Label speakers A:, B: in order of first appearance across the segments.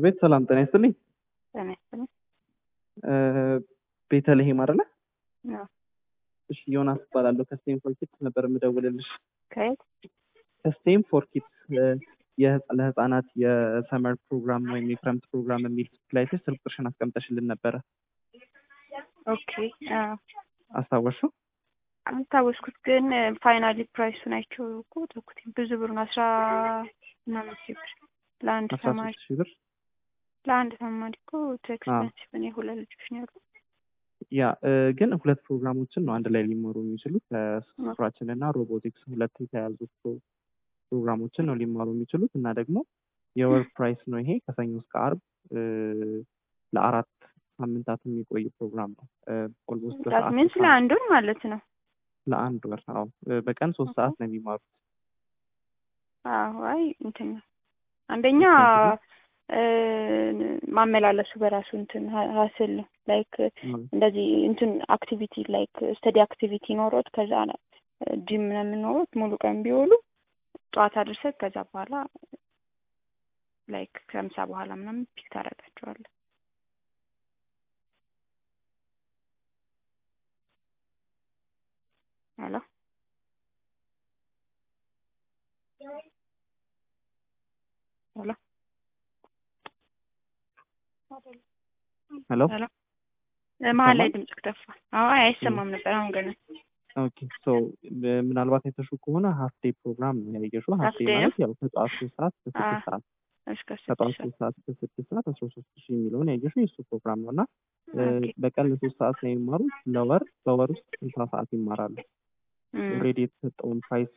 A: አቤት ሰላም ጤና ይስጥልኝ።
B: ጤና ይስጥልኝ።
A: ቤተልሔም አይደለ?
B: አዎ።
A: እሺ ዮናስ እባላለሁ ከስቴም ፎር ኪድስ ነበር የምደውልልሽ።
B: ከየት?
A: ከስቴም ፎር ኪድስ የህፃ- ለህፃናት የሰመር ፕሮግራም ወይም የክረምት ፕሮግራም የሚል ላይ ስልክ ቁጥርሽን አስቀምጠሽልን ነበረ።
B: ኦኬ። አዎ።
A: አስታወስሽው?
B: አስታወስኩት ግን ፋይናሊ ፕራይሱን አይቼው እኮ ተውኩት። ብዙ ብር ነው። አስራ ምናምን ሺህ ብር ለአንድ
A: አስራ
B: ተማሪ
A: ሶስት ሺህ ብር
B: ለአንድ ተማሪ እኮ ቱ ኤክስፔንሲቭ ነው። የሁለት ልጆች ነው ያሉ።
A: ያ እ፣ ግን ሁለት ፕሮግራሞችን ነው አንድ ላይ ሊማሩ የሚችሉት ከስራችን እና ሮቦቲክስ ሁለት የተያዙ ፕሮ- ፕሮግራሞችን ነው ሊማሩ የሚችሉት እና ደግሞ የወር ፕራይስ ነው ይሄ ከሰኞ እስከ አርብ እ፣ ለአራት ሳምንታት የሚቆይ ፕሮግራም ነው። ኦልሞስት
B: ዳት ሚንስ ለአንዱን ማለት ነው።
A: ለአንድ ወር አዎ፣ እ፣ በቀን ሶስት ሰዓት ነው የሚማሩት።
B: አዎ። አይ እንትን ነው አንደኛ እ፣ ማመላለሱ በራሱ እንትን ሀ- ሀስል ነው። ላይክ እንደዚህ እንትን አክቲቪቲ ላይክ ስተዲ አክቲቪቲ ኖሮት ከዛ ጂም ምናምን ኖሮት ሙሉ ቀን ቢውሉ ጠዋት አድርሰህ ከዛ በኋላ ላይክ ከምሳ በኋላ ምናምን ፒክ ታደርጋቸዋለህ። ሄሎ ሄሎ
A: ሄሎ
B: ሄሎ መሀል ላይ ድምጽ ጠፋ። አዎ አይ አይሰማም ነበር። አሁን ገና
A: ኦኬ ሶ ምናልባት የተሹ ከሆነ ሀፍ ዴይ ፕሮግራም ነው ያየሽው። ሀፍ
B: Half
A: ዴይ
B: day
A: ማለት ያው ከጠዋት ሶስት ሰዓት እስከ
B: አዎ።
A: ስድስት ሰዓት
B: እስከ
A: ከጠዋት
B: ስድስት
A: ሶስት ሰዓት እስከ ስድስት ሰዓት አስራ ሶስት ሺህ የሚለውን ያየሽው የእሱ ፕሮግራም ነው እና እ፣
B: ኦኬ።
A: በቀን ለሶስት ሰዓት ነው የሚማሩት። ለወር በወር ውስጥ ስልሳ ሰዓት ይማራሉ።
B: እም፣
A: ኦልሬዲ የተሰጠውን ፕራይስ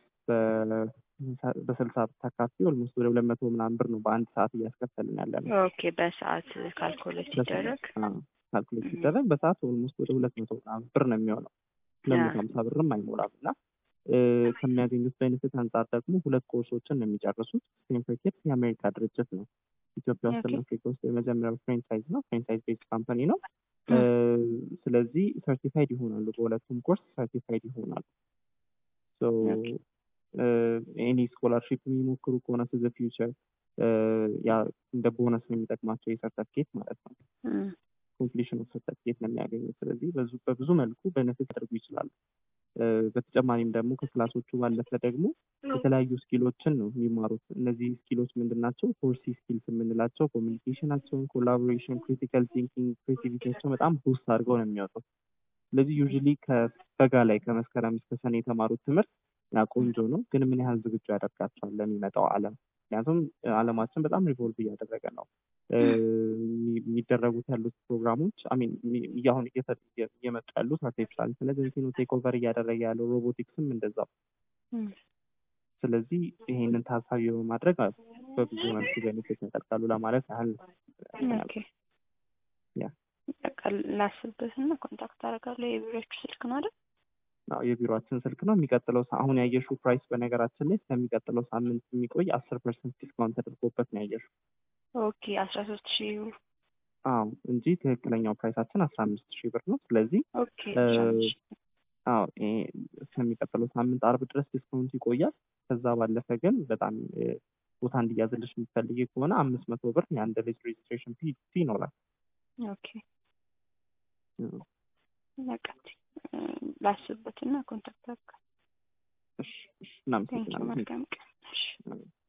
A: በስልሳ ብታካፊ ኦልሞስት ወደ ሁለት መቶ ምናምን ብር ነው በአንድ ሰዓት እያስከፈልን ያለ ነው።
B: ኦኬ በሰዓት ካልኩሌት ሲደረግ
A: ካልኩሌት ሲደረግ በሰዓት ኦልሞስት ወደ ሁለት መቶ ምናምን ብር ነው የሚሆነው። ሁለት መቶ
B: ያ።
A: ሀምሳ ብርም አይሞላም እና እ፣ ከሚያገኙት ቤኔፊት አንጻር ደግሞ ሁለት ኮርሶችን ነው የሚጨርሱት። ሴንፈርኬት የአሜሪካ ድርጅት ነው። ኢትዮጵያ ውስጥ እና
B: ኦኬ።
A: አፍሪካ ውስጥ የመጀመሪያው ፍሬንቻይዝ ነው። ፍሬንቻይዝ ቤዝ ካምፓኒ ነው። እ፣ ስለዚህ ሰርቲፋይድ ይሆናሉ። በሁለቱም ኮርስ ሰርቲፋይድ ይሆናሉ። ሶ
B: ኦኬ።
A: ኤኒ ስኮላርሺፕ የሚሞክሩ ከሆነ ዘ ፊውቸር ያ እንደ ቦነስ ነው የሚጠቅማቸው የሰርተፍኬት ማለት ነው።
B: እም፣
A: ኮምፕሊሽን ኦፍ ሰርተፍኬት ነው የሚያገኙት። ስለዚህ በዙ- በብዙ መልኩ በነፊት ያደርጉ ይችላሉ። እ፣ በተጨማሪም ደግሞ ከክላሶቹ ባለፈ ደግሞ የተለያዩ ስኪሎችን ነው የሚማሩት። እነዚህ ስኪሎች ምንድን ናቸው? ፎርሲ ስኪልስ የምንላቸው ኮሚኒኬሽናቸውን፣ ኮላቦሬሽን፣ ክሪቲካል ቲንኪንግ፣ ክሬቲቪቲያቸው በጣም ቡስት አድርገው ነው የሚወጡት። ስለዚህ ዩዥሊ ከበጋ ላይ ከመስከረም እስከ ሰኔ የተማሩት ትምህርት ያ ቆንጆ ነው፣ ግን ምን ያህል ዝግጁ ያደርጋቸዋል ለሚመጣው ዓለም? ምክንያቱም እ፣ ዓለማችን በጣም ሪቮልቭ እያደረገ ነው። እ፣ የሚ- የሚደረጉት ያሉት ፕሮግራሞች አሚን አሁን እየተ- እየ- እየመጡ ያሉት አርቲፊሻል ኢንቴሊጀንስ ነው ቴክ ኦቨር እያደረገ ያለው ሮቦቲክስም እንደዛው።
B: እም፣
A: ስለዚህ ይሄንን ታሳቢ በማድረግ አ- በብዙ መልኩ ቤኔፊት ያደርጋሉ ለማለት ያህል ነው።
B: ኦኬ።
A: ያ
B: በቃ ላስብበትና ኮንታክት አደርጋለሁ። የቢሮችሁ ስልክ ነው አይደል?
A: አዎ የቢሮአችን ስልክ ነው። የሚቀጥለው ሳ- አሁን ያየሽው ፕራይስ በነገራችን ላይ ስለሚቀጥለው ሳምንት የሚቆይ አስር ፐርሰንት ዲስካውንት ተደርጎበት ነው ያየሽው።
B: ኦኬ። አስራ ሶስት ሺህ
A: አዎ እንጂ ትክክለኛው ፕራይሳችን አስራ አምስት ሺህ ብር ነው። ስለዚህ
B: ኦኬ።
A: እ፣
B: አስራ አምስት ሺህ
A: አዎ ይሄ እስከሚቀጥለው ሳምንት አርብ ድረስ ዲስካውንት ይቆያል። ከዛ ባለፈ ግን በጣም እ፣ ቦታ እንዲያዝልሽ የምትፈልጊ ከሆነ አምስት መቶ ብር የአንድ ልጅ ሬጅስትሬሽን ፊ ፊ ይኖራል።
B: ኦኬ። በቃ እ፣ ላስብበትና ኮንታክት አደርጋለሁ።
A: እሺ፣ እሺ፣
B: ቴንኪው።
A: እናመሰግናለን።
B: መልካም ቀን። እሺ።
A: አሜን።